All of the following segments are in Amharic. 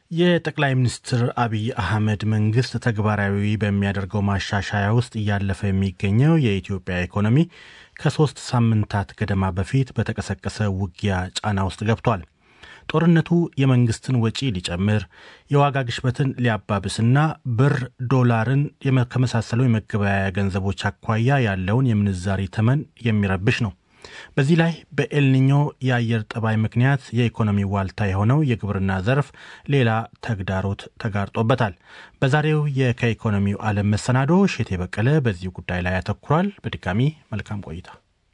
የጠቅላይ ሚኒስትር አብይ አህመድ መንግስት ተግባራዊ በሚያደርገው ማሻሻያ ውስጥ እያለፈ የሚገኘው የኢትዮጵያ ኢኮኖሚ ከሶስት ሳምንታት ገደማ በፊት በተቀሰቀሰ ውጊያ ጫና ውስጥ ገብቷል። ጦርነቱ የመንግስትን ወጪ ሊጨምር፣ የዋጋ ግሽበትን ሊያባብስና ብር ዶላርን ከመሳሰሉ የመገበያያ ገንዘቦች አኳያ ያለውን የምንዛሪ ተመን የሚረብሽ ነው። በዚህ ላይ በኤልኒኞ የአየር ጠባይ ምክንያት የኢኮኖሚ ዋልታ የሆነው የግብርና ዘርፍ ሌላ ተግዳሮት ተጋርጦበታል። በዛሬው የከኢኮኖሚው ዓለም መሰናዶ ሼቴ በቀለ በዚህ ጉዳይ ላይ ያተኩሯል። በድጋሚ መልካም ቆይታ።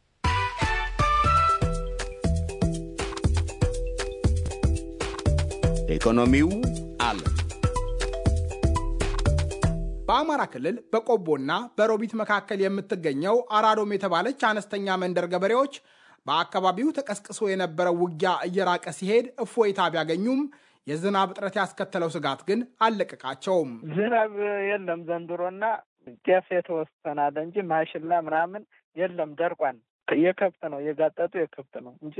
ኢኮኖሚው ዓለም በአማራ ክልል በቆቦና በሮቢት መካከል የምትገኘው አራዶም የተባለች አነስተኛ መንደር ገበሬዎች በአካባቢው ተቀስቅሶ የነበረው ውጊያ እየራቀ ሲሄድ እፎይታ ቢያገኙም የዝናብ እጥረት ያስከተለው ስጋት ግን አልለቀቃቸውም። ዝናብ የለም ዘንድሮና ጤፍ የተወሰነ አለ እንጂ ማሽላ ምናምን የለም፣ ደርቋን። የከብት ነው የጋጠጡ የከብት ነው እንጂ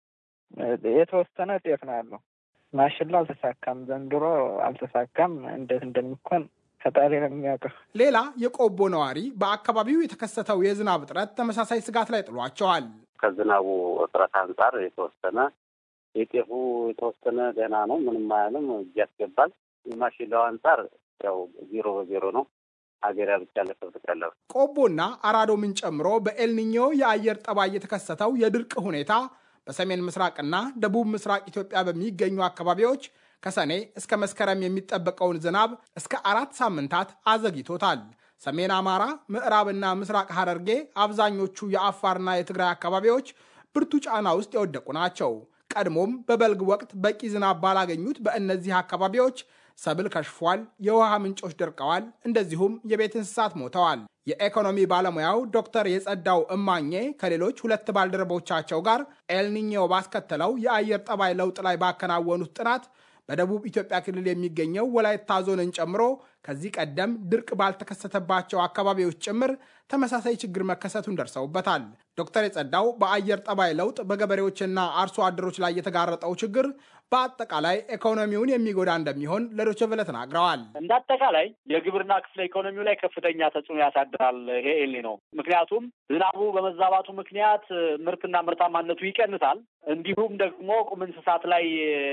የተወሰነ ጤፍ ነው ያለው። ማሽላ አልተሳካም፣ ዘንድሮ አልተሳካም። እንዴት እንደሚኮን ፈጣሪ ነው የሚያውቀው። ሌላ የቆቦ ነዋሪ በአካባቢው የተከሰተው የዝናብ እጥረት ተመሳሳይ ስጋት ላይ ጥሏቸዋል። ከዝናቡ እጥረት አንጻር የተወሰነ የጤፉ የተወሰነ ደህና ነው፣ ምንም አያልም፣ እጅ ያስገባል። የማሽላው አንጻር ያው ዜሮ በዜሮ ነው። ሀገር ብቻ ለከብት ያለው ቆቦና አራዶምን ጨምሮ በኤልኒኞ የአየር ጠባይ የተከሰተው የድርቅ ሁኔታ በሰሜን ምስራቅና ደቡብ ምስራቅ ኢትዮጵያ በሚገኙ አካባቢዎች ከሰኔ እስከ መስከረም የሚጠበቀውን ዝናብ እስከ አራት ሳምንታት አዘግይቶታል። ሰሜን አማራ፣ ምዕራብና ምስራቅ ሐረርጌ፣ አብዛኞቹ የአፋርና የትግራይ አካባቢዎች ብርቱ ጫና ውስጥ የወደቁ ናቸው። ቀድሞም በበልግ ወቅት በቂ ዝናብ ባላገኙት በእነዚህ አካባቢዎች ሰብል ከሽፏል፣ የውሃ ምንጮች ደርቀዋል፣ እንደዚሁም የቤት እንስሳት ሞተዋል። የኢኮኖሚ ባለሙያው ዶክተር የጸዳው እማኜ ከሌሎች ሁለት ባልደረቦቻቸው ጋር ኤልኒኞ ባስከተለው የአየር ጠባይ ለውጥ ላይ ባከናወኑት ጥናት በደቡብ ኢትዮጵያ ክልል የሚገኘው ወላይታ ዞንን ጨምሮ ከዚህ ቀደም ድርቅ ባልተከሰተባቸው አካባቢዎች ጭምር ተመሳሳይ ችግር መከሰቱን ደርሰውበታል። ዶክተር የጸዳው በአየር ጠባይ ለውጥ በገበሬዎችና አርሶ አደሮች ላይ የተጋረጠው ችግር በአጠቃላይ ኢኮኖሚውን የሚጎዳ እንደሚሆን ለዶይቼ ቬለ ተናግረዋል። እንደ አጠቃላይ የግብርና ክፍለ ኢኮኖሚው ላይ ከፍተኛ ተጽዕኖ ያሳድራል ይሄ ኤልኒኖ። ምክንያቱም ዝናቡ በመዛባቱ ምክንያት ምርትና ምርታማነቱ ይቀንሳል። እንዲሁም ደግሞ ቁም እንስሳት ላይ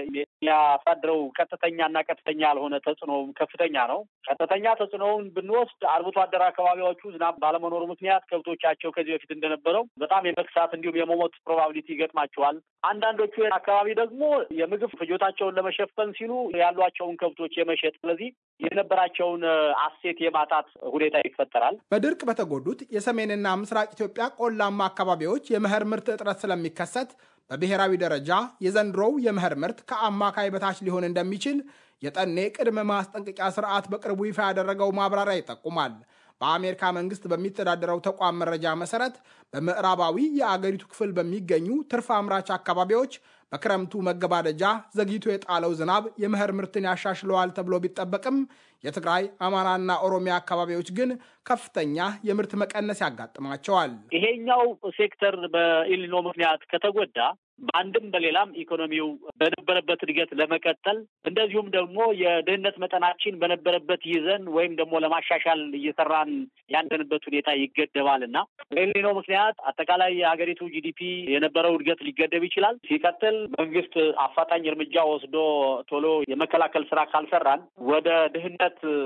የሚያሳድረው ቀጥተኛና ቀጥተኛ ያልሆነ ተጽዕኖውም ከፍተኛ ነው። ቀጥተኛ ተጽዕኖውን ብንወስድ አርብቶ አደር አካባቢዎቹ ዝናብ ባለመኖሩ ምክንያት ከብቶቻቸው ከዚህ በፊት እንደነበረው በጣም የመክሳት እንዲሁም የመሞት ፕሮባቢሊቲ ይገጥማቸዋል። አንዳንዶቹ አካባቢ ደግሞ የምግብ ፍጆታቸውን ለመሸፈን ሲሉ ያሏቸውን ከብቶች የመሸጥ ስለዚህ የነበራቸውን አሴት የማጣት ሁኔታ ይፈጠራል። በድርቅ በተጎዱት የሰሜንና ምስራቅ ኢትዮጵያ ቆላማ አካባቢዎች የመኸር ምርት እጥረት ስለሚከሰት በብሔራዊ ደረጃ የዘንድሮው የመኸር ምርት ከአማካይ በታች ሊሆን እንደሚችል የጠኔ ቅድመ ማስጠንቀቂያ ስርዓት በቅርቡ ይፋ ያደረገው ማብራሪያ ይጠቁማል። በአሜሪካ መንግስት በሚተዳደረው ተቋም መረጃ መሰረት በምዕራባዊ የአገሪቱ ክፍል በሚገኙ ትርፍ አምራች አካባቢዎች በክረምቱ መገባደጃ ዘግይቶ የጣለው ዝናብ የመኸር ምርትን ያሻሽለዋል ተብሎ ቢጠበቅም የትግራይ አማራና ኦሮሚያ አካባቢዎች ግን ከፍተኛ የምርት መቀነስ ያጋጥማቸዋል። ይሄኛው ሴክተር በኤልኒኖ ምክንያት ከተጎዳ በአንድም በሌላም ኢኮኖሚው በነበረበት እድገት ለመቀጠል እንደዚሁም ደግሞ የድህነት መጠናችን በነበረበት ይዘን ወይም ደግሞ ለማሻሻል እየሰራን ያለንበት ሁኔታ ይገደባል እና በኤልኒኖ ምክንያት አጠቃላይ የሀገሪቱ ጂዲፒ የነበረው እድገት ሊገደብ ይችላል። ሲቀጥል መንግስት አፋጣኝ እርምጃ ወስዶ ቶሎ የመከላከል ስራ ካልሰራን ወደ ድህነት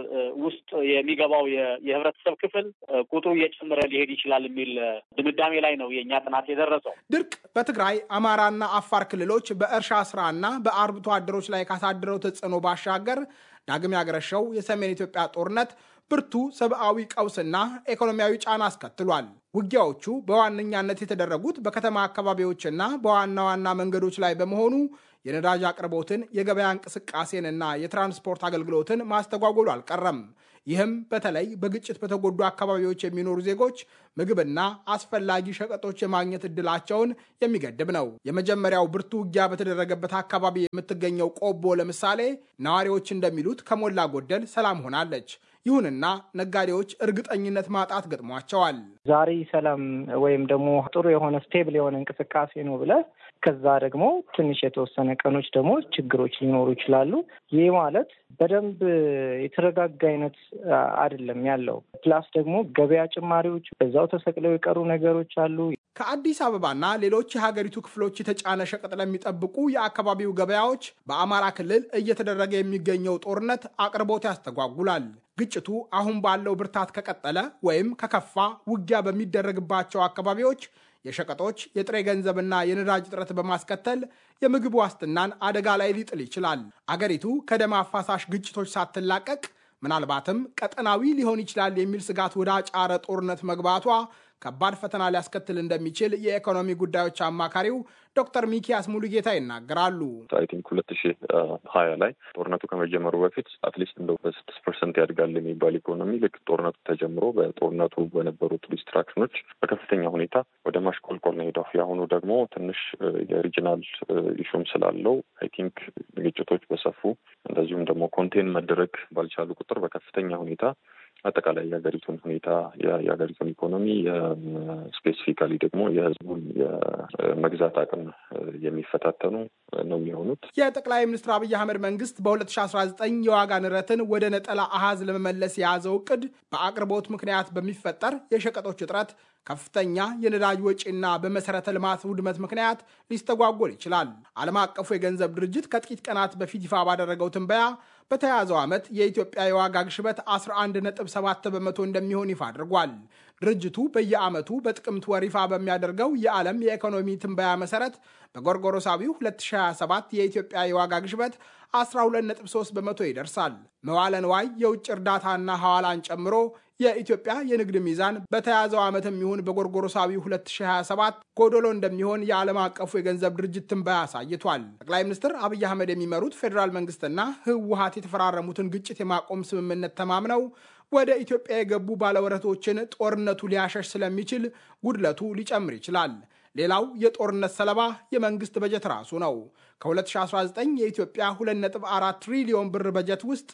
ውስጥ የሚገባው የህብረተሰብ ክፍል ቁጥሩ እየጨመረ ሊሄድ ይችላል የሚል ድምዳሜ ላይ ነው የእኛ ጥናት የደረሰው። ድርቅ በትግራይ አማራና አፋር ክልሎች በእርሻ ስራና በአርብቶ አደሮች ላይ ካሳደረው ተጽዕኖ ባሻገር ዳግም ያገረሸው የሰሜን ኢትዮጵያ ጦርነት ብርቱ ሰብአዊ ቀውስና ኢኮኖሚያዊ ጫና አስከትሏል። ውጊያዎቹ በዋነኛነት የተደረጉት በከተማ አካባቢዎችና በዋና ዋና መንገዶች ላይ በመሆኑ የነዳጅ አቅርቦትን፣ የገበያ እንቅስቃሴንና የትራንስፖርት አገልግሎትን ማስተጓጎሉ አልቀረም። ይህም በተለይ በግጭት በተጎዱ አካባቢዎች የሚኖሩ ዜጎች ምግብና አስፈላጊ ሸቀጦች የማግኘት እድላቸውን የሚገድብ ነው። የመጀመሪያው ብርቱ ውጊያ በተደረገበት አካባቢ የምትገኘው ቆቦ ለምሳሌ ነዋሪዎች እንደሚሉት ከሞላ ጎደል ሰላም ሆናለች። ይሁንና ነጋዴዎች እርግጠኝነት ማጣት ገጥሟቸዋል። ዛሬ ሰላም ወይም ደግሞ ጥሩ የሆነ ስቴብል የሆነ እንቅስቃሴ ነው ብለህ ከዛ ደግሞ ትንሽ የተወሰነ ቀኖች ደግሞ ችግሮች ሊኖሩ ይችላሉ። ይህ ማለት በደንብ የተረጋጋ አይነት አይደለም ያለው። ፕላስ ደግሞ ገበያ ጭማሪዎች በዛው ተሰቅለው የቀሩ ነገሮች አሉ። ከአዲስ አበባና ሌሎች የሀገሪቱ ክፍሎች የተጫነ ሸቀጥ ለሚጠብቁ የአካባቢው ገበያዎች በአማራ ክልል እየተደረገ የሚገኘው ጦርነት አቅርቦት ያስተጓጉላል። ግጭቱ አሁን ባለው ብርታት ከቀጠለ ወይም ከከፋ ውጊያ በሚደረግባቸው አካባቢዎች የሸቀጦች የጥሬ ገንዘብና የነዳጅ እጥረት በማስከተል የምግብ ዋስትናን አደጋ ላይ ሊጥል ይችላል። አገሪቱ ከደም አፋሳሽ ግጭቶች ሳትላቀቅ ምናልባትም ቀጠናዊ ሊሆን ይችላል የሚል ስጋት ወደ አጫረ ጦርነት መግባቷ ከባድ ፈተና ሊያስከትል እንደሚችል የኢኮኖሚ ጉዳዮች አማካሪው ዶክተር ሚኪያስ ሙሉጌታ ይናገራሉ። አይ ቲንክ ሁለት ሺህ ሀያ ላይ ጦርነቱ ከመጀመሩ በፊት አትሊስት እንደው በስድስት ፐርሰንት ያድጋል የሚባል ኢኮኖሚ ልክ ጦርነቱ ተጀምሮ በጦርነቱ በነበሩት ዲስትራክሽኖች በከፍተኛ ሁኔታ ወደ ማሽቆልቆል ነው ሄደው። የአሁኑ ደግሞ ትንሽ የሪጂናል ኢሹም ስላለው አይ ቲንክ ግጭቶች በሰፉ እንደዚሁም ደግሞ ኮንቴን መደረግ ባልቻሉ ቁጥር በከፍተኛ ሁኔታ አጠቃላይ የሀገሪቱን ሁኔታ የሀገሪቱን ኢኮኖሚ ስፔሲፊካሊ ደግሞ የሕዝቡን የመግዛት አቅም የሚፈታተኑ ነው የሚሆኑት። የጠቅላይ ሚኒስትር አብይ አህመድ መንግስት በ2019 የዋጋ ንረትን ወደ ነጠላ አሃዝ ለመመለስ የያዘው እቅድ በአቅርቦት ምክንያት በሚፈጠር የሸቀጦች እጥረት ከፍተኛ የነዳጅ ወጪና በመሰረተ ልማት ውድመት ምክንያት ሊስተጓጎል ይችላል። ዓለም አቀፉ የገንዘብ ድርጅት ከጥቂት ቀናት በፊት ይፋ ባደረገው ትንበያ በተያያዘው ዓመት የኢትዮጵያ የዋጋ ግሽበት 11.7 በመቶ እንደሚሆን ይፋ አድርጓል። ድርጅቱ በየዓመቱ በጥቅምት ወር ይፋ በሚያደርገው የዓለም የኢኮኖሚ ትንበያ መሰረት በጎርጎሮሳዊው 2027 የኢትዮጵያ የዋጋ ግሽበት 12.3 በመቶ ይደርሳል። መዋለ ንዋይ፣ የውጭ እርዳታና ሐዋላን ጨምሮ የኢትዮጵያ የንግድ ሚዛን በተያዘው ዓመትም ይሁን በጎርጎሮሳዊ 2027 ጎዶሎ እንደሚሆን የዓለም አቀፉ የገንዘብ ድርጅት ትንበያ አሳይቷል። ጠቅላይ ሚኒስትር አብይ አህመድ የሚመሩት ፌዴራል መንግስትና ህወሀት የተፈራረሙትን ግጭት የማቆም ስምምነት ተማምነው ወደ ኢትዮጵያ የገቡ ባለወረቶችን ጦርነቱ ሊያሸሽ ስለሚችል ጉድለቱ ሊጨምር ይችላል። ሌላው የጦርነት ሰለባ የመንግስት በጀት ራሱ ነው። ከ2019 የኢትዮጵያ 2.4 ትሪሊዮን ብር በጀት ውስጥ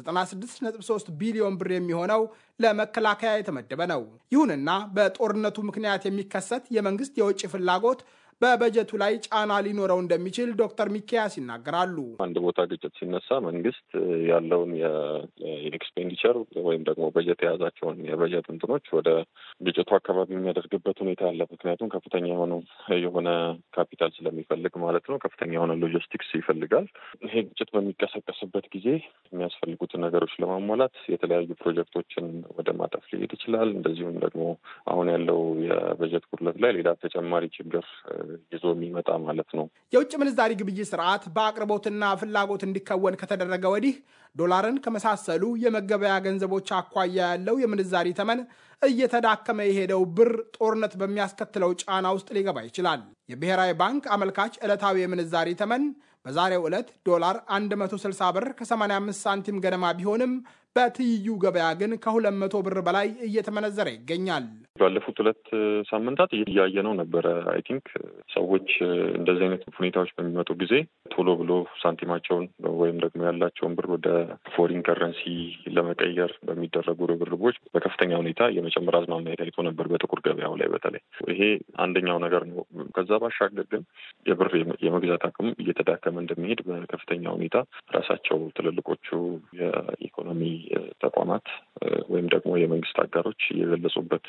96.3 ቢሊዮን ብር የሚሆነው ለመከላከያ የተመደበ ነው። ይሁንና በጦርነቱ ምክንያት የሚከሰት የመንግስት የውጭ ፍላጎት በበጀቱ ላይ ጫና ሊኖረው እንደሚችል ዶክተር ሚኪያስ ይናገራሉ። አንድ ቦታ ግጭት ሲነሳ መንግስት ያለውን የኤክስፔንዲቸር ወይም ደግሞ በጀት የያዛቸውን የበጀት እንትኖች ወደ ግጭቱ አካባቢ የሚያደርግበት ሁኔታ አለ። ምክንያቱም ከፍተኛ የሆነው የሆነ ካፒታል ስለሚፈልግ ማለት ነው። ከፍተኛ የሆነ ሎጂስቲክስ ይፈልጋል። ይሄ ግጭት በሚቀሰቀስበት ጊዜ የሚያስፈልጉትን ነገሮች ለማሟላት የተለያዩ ፕሮጀክቶችን ወደ ማጠፍ ሊሄድ ይችላል። እንደዚሁም ደግሞ አሁን ያለው የበጀት ጉድለት ላይ ሌላ ተጨማሪ ችግር ይዞ የሚመጣ ማለት ነው። የውጭ ምንዛሪ ግብይት ስርዓት በአቅርቦትና ፍላጎት እንዲከወን ከተደረገ ወዲህ ዶላርን ከመሳሰሉ የመገበያ ገንዘቦች አኳያ ያለው የምንዛሪ ተመን እየተዳከመ የሄደው ብር ጦርነት በሚያስከትለው ጫና ውስጥ ሊገባ ይችላል። የብሔራዊ ባንክ አመልካች ዕለታዊ የምንዛሪ ተመን በዛሬው ዕለት ዶላር 160 ብር ከ85 ሳንቲም ገደማ ቢሆንም በትይዩ ገበያ ግን ከ200 ብር በላይ እየተመነዘረ ይገኛል። ባለፉት ሁለት ሳምንታት እያየነው ነበረ። አይ ቲንክ ሰዎች እንደዚህ አይነት ሁኔታዎች በሚመጡ ጊዜ ቶሎ ብሎ ሳንቲማቸውን ወይም ደግሞ ያላቸውን ብር ወደ ፎሪን ከረንሲ ለመቀየር በሚደረጉ ርብርቦች በከፍተኛ ሁኔታ የመጨመር አዝማሚያ ታይቶ ነበር፣ በጥቁር ገበያው ላይ በተለይ ይሄ አንደኛው ነገር ነው። ከዛ ባሻገር ግን የብር የመግዛት አቅም እየተዳከመ እንደሚሄድ በከፍተኛ ሁኔታ ራሳቸው ትልልቆቹ የኢኮኖሚ ተቋማት ወይም ደግሞ የመንግስት አጋሮች የገለጹበት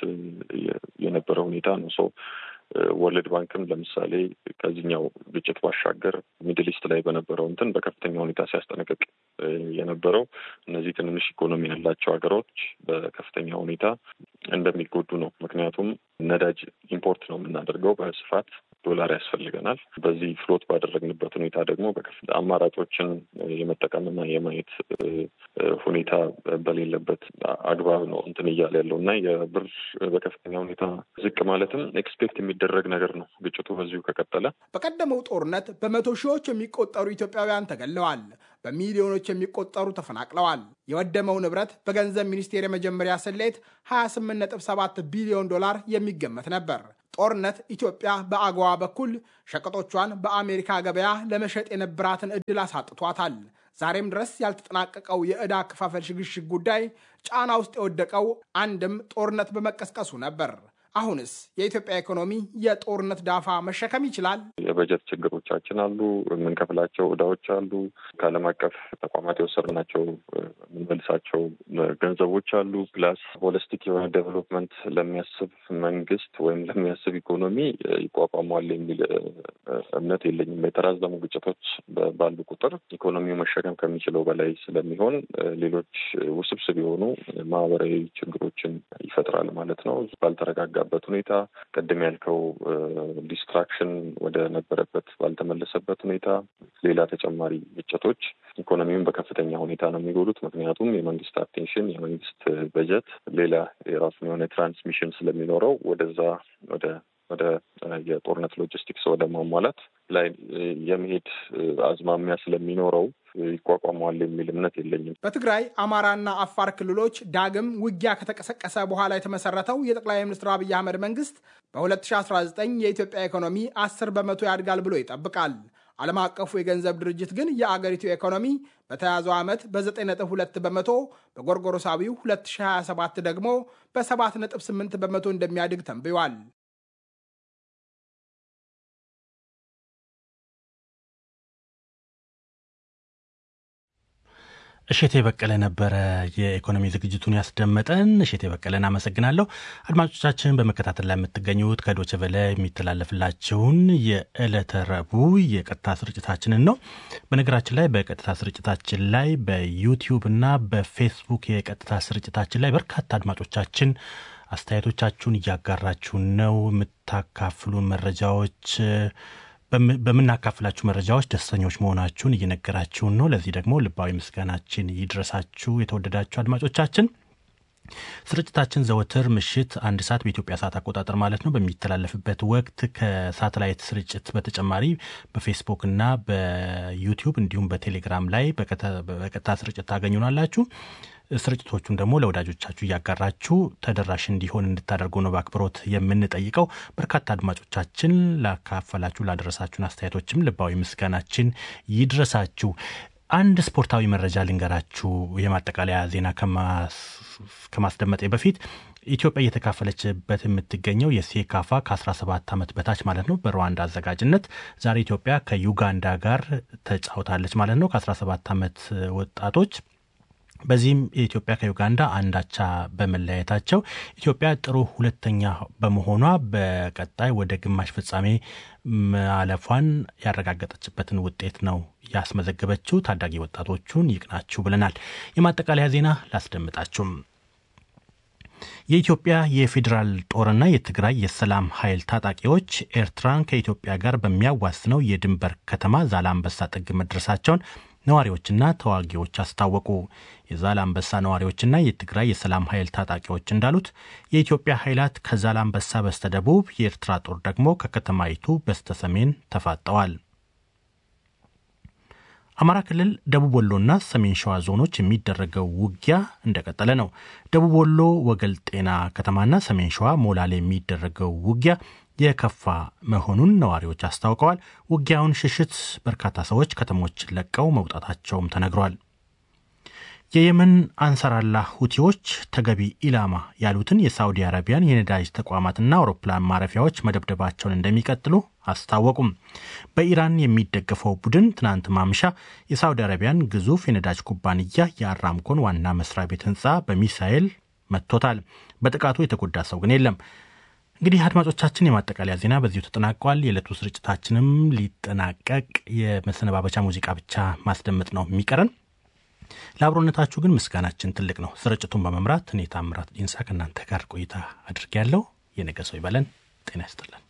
የነበረ ሁኔታ ነው። ሰው ወርልድ ባንክም ለምሳሌ ከዚህኛው ግጭት ባሻገር ሚድል ኢስት ላይ በነበረው እንትን በከፍተኛ ሁኔታ ሲያስጠነቅቅ የነበረው እነዚህ ትንንሽ ኢኮኖሚ ያላቸው ሀገሮች በከፍተኛ ሁኔታ እንደሚጎዱ ነው። ምክንያቱም ነዳጅ ኢምፖርት ነው የምናደርገው በስፋት ዶላር ያስፈልገናል። በዚህ ፍሎት ባደረግንበት ሁኔታ ደግሞ አማራጮችን የመጠቀምና የማየት ሁኔታ በሌለበት አግባብ ነው እንትን እያለ ያለው እና የብር በከፍተኛ ሁኔታ ዝቅ ማለትም ኤክስፔክት የሚደረግ ነገር ነው። ግጭቱ በዚሁ ከቀጠለ በቀደመው ጦርነት በመቶ ሺዎች የሚቆጠሩ ኢትዮጵያውያን ተገለዋል። በሚሊዮኖች የሚቆጠሩ ተፈናቅለዋል። የወደመው ንብረት በገንዘብ ሚኒስቴር የመጀመሪያ ስሌት 28.7 ቢሊዮን ዶላር የሚገመት ነበር። ጦርነት ኢትዮጵያ በአገዋ በኩል ሸቀጦቿን በአሜሪካ ገበያ ለመሸጥ የነበራትን ዕድል አሳጥቷታል። ዛሬም ድረስ ያልተጠናቀቀው የዕዳ አከፋፈል ሽግሽግ ጉዳይ ጫና ውስጥ የወደቀው አንድም ጦርነት በመቀስቀሱ ነበር። አሁንስ የኢትዮጵያ ኢኮኖሚ የጦርነት ዳፋ መሸከም ይችላል? የበጀት ችግሮቻችን አሉ። የምንከፍላቸው እዳዎች አሉ። ከዓለም አቀፍ ተቋማት የወሰድናቸው የምንመልሳቸው ገንዘቦች አሉ። ፕላስ ሆሊስቲክ የሆነ ዴቨሎፕመንት ለሚያስብ መንግስት ወይም ለሚያስብ ኢኮኖሚ ይቋቋሟል የሚል እምነት የለኝም። የተራዘሙ ግጭቶች ባሉ ቁጥር ኢኮኖሚው መሸከም ከሚችለው በላይ ስለሚሆን ሌሎች ውስብስብ የሆኑ ማህበራዊ ችግሮችን ይፈጥራል ማለት ነው። ባልተረጋጋበት ሁኔታ ቅድም ያልከው ዲስትራክሽን ወደ ነበረበት ባልተመለሰበት ሁኔታ ሌላ ተጨማሪ ግጭቶች ኢኮኖሚውን በከፍተኛ ሁኔታ ነው የሚጎዱት። ምክንያቱም የመንግስት አቴንሽን የመንግስት በጀት ሌላ የራሱን የሆነ ትራንስሚሽን ስለሚኖረው ወደዛ ወደ ወደ የጦርነት ሎጂስቲክስ ወደ ማሟላት ላይ የመሄድ አዝማሚያ ስለሚኖረው ይቋቋመዋል የሚል እምነት የለኝም። በትግራይ አማራና አፋር ክልሎች ዳግም ውጊያ ከተቀሰቀሰ በኋላ የተመሰረተው የጠቅላይ ሚኒስትር አብይ አህመድ መንግስት በ2019 የኢትዮጵያ ኢኮኖሚ 10 በመቶ ያድጋል ብሎ ይጠብቃል። ዓለም አቀፉ የገንዘብ ድርጅት ግን የአገሪቱ ኢኮኖሚ በተያዘው ዓመት በ9.2 በመቶ በጎርጎሮሳዊው 2027 ደግሞ በ7.8 በመቶ እንደሚያድግ ተንብዮአል። እሼቴ በቀለ ነበረ የኢኮኖሚ ዝግጅቱን ያስደመጠን። እሼቴ በቀለን አመሰግናለሁ። አድማጮቻችን በመከታተል ላይ የምትገኙት ከዶቼ ቬለ የሚተላለፍላችሁን የዕለተ ረቡዕ የቀጥታ ስርጭታችንን ነው። በነገራችን ላይ በቀጥታ ስርጭታችን ላይ በዩቲዩብ እና በፌስቡክ የቀጥታ ስርጭታችን ላይ በርካታ አድማጮቻችን አስተያየቶቻችሁን እያጋራችሁን ነው። የምታካፍሉን መረጃዎች በምናካፍላችሁ መረጃዎች ደስተኞች መሆናችሁን እየነገራችሁን ነው። ለዚህ ደግሞ ልባዊ ምስጋናችን ይድረሳችሁ የተወደዳችሁ አድማጮቻችን። ስርጭታችን ዘወትር ምሽት አንድ ሰዓት በኢትዮጵያ ሰዓት አቆጣጠር ማለት ነው በሚተላለፍበት ወቅት ከሳተላይት ስርጭት በተጨማሪ በፌስቡክ እና በዩቲዩብ እንዲሁም በቴሌግራም ላይ በቀጥታ ስርጭት ታገኙናላችሁ። ስርጭቶቹን ደግሞ ለወዳጆቻችሁ እያጋራችሁ ተደራሽ እንዲሆን እንድታደርጉ ነው በአክብሮት የምንጠይቀው። በርካታ አድማጮቻችን ላካፈላችሁ ላደረሳችሁን አስተያየቶችም ልባዊ ምስጋናችን ይድረሳችሁ። አንድ ስፖርታዊ መረጃ ልንገራችሁ። የማጠቃለያ ዜና ከማስደመጤ በፊት ኢትዮጵያ እየተካፈለችበት የምትገኘው የሴካፋ ከ17 ዓመት በታች ማለት ነው በሩዋንዳ አዘጋጅነት ዛሬ ኢትዮጵያ ከዩጋንዳ ጋር ተጫውታለች ማለት ነው ከ17 ዓመት ወጣቶች በዚህም የኢትዮጵያ ከዩጋንዳ አንዳቻ በመለያየታቸው ኢትዮጵያ ጥሩ ሁለተኛ በመሆኗ በቀጣይ ወደ ግማሽ ፍጻሜ ማለፏን ያረጋገጠችበትን ውጤት ነው ያስመዘገበችው። ታዳጊ ወጣቶቹን ይቅናችሁ ብለናል። የማጠቃለያ ዜና ላስደምጣችሁም። የኢትዮጵያ የፌዴራል ጦርና የትግራይ የሰላም ኃይል ታጣቂዎች ኤርትራን ከኢትዮጵያ ጋር በሚያዋስነው የድንበር ከተማ ዛላምበሳ ጥግ መድረሳቸውን ነዋሪዎችና ተዋጊዎች አስታወቁ። የዛላምበሳ ነዋሪዎችና የትግራይ የሰላም ኃይል ታጣቂዎች እንዳሉት የኢትዮጵያ ኃይላት ከዛላምበሳ በስተደቡብ፣ የኤርትራ ጦር ደግሞ ከከተማይቱ በስተሰሜን ተፋጠዋል። አማራ ክልል ደቡብ ወሎና ሰሜን ሸዋ ዞኖች የሚደረገው ውጊያ እንደቀጠለ ነው። ደቡብ ወሎ ወገል ጤና ከተማና ሰሜን ሸዋ ሞላሌ የሚደረገው ውጊያ የከፋ መሆኑን ነዋሪዎች አስታውቀዋል። ውጊያውን ሽሽት በርካታ ሰዎች ከተሞችን ለቀው መውጣታቸውም ተነግሯል። የየመን አንሰራላ ሁቲዎች ተገቢ ኢላማ ያሉትን የሳዑዲ አረቢያን የነዳጅ ተቋማትና አውሮፕላን ማረፊያዎች መደብደባቸውን እንደሚቀጥሉ አስታወቁም። በኢራን የሚደገፈው ቡድን ትናንት ማምሻ የሳዑዲ አረቢያን ግዙፍ የነዳጅ ኩባንያ የአራምኮን ዋና መስሪያ ቤት ህንፃ በሚሳኤል መጥቶታል። በጥቃቱ የተጎዳ ሰው ግን የለም። እንግዲህ አድማጮቻችን የማጠቃለያ ዜና በዚሁ ተጠናቋል። የዕለቱ ስርጭታችንም ሊጠናቀቅ የመሰነባበቻ ሙዚቃ ብቻ ማስደመጥ ነው የሚቀረን። ለአብሮነታችሁ ግን ምስጋናችን ትልቅ ነው። ስርጭቱን በመምራት እኔ ታምራት ዲንሳ ከእናንተ ጋር ቆይታ አድርጌያለሁ። የነገ ሰው ይበለን። ጤና ይስጥልን።